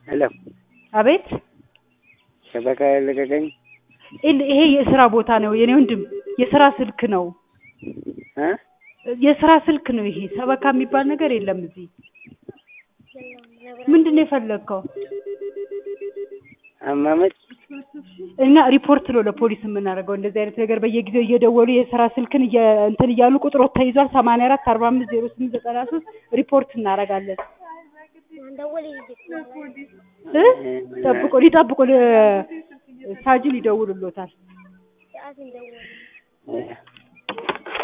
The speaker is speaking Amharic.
ሄሎ አቤት ሸበካ ያለቀቀኝ ይል- ይሄ የስራ ቦታ ነው የኔ ወንድም፣ የስራ ስልክ ነው። እ የስራ ስልክ ነው ይሄ። ሰበካ የሚባል ነገር የለም እዚህ። ምንድን ነው የፈለግከው? አማመጭ እና ሪፖርት ነው ለፖሊስ የምናደርገው። እንደዚህ አይነት ነገር በየጊዜው እየደወሉ የስራ ስልክን እየ- እንትን እያሉ ቁጥሮት ተይዟል ሰማንያ አራት አርባ አምስት ዜሮ ስምንት ዘጠና ሶስት ሪፖርት እናደርጋለን። እ ጠብቆ ሊጠብቁ ሳጅን ይደውሉሎታል። እ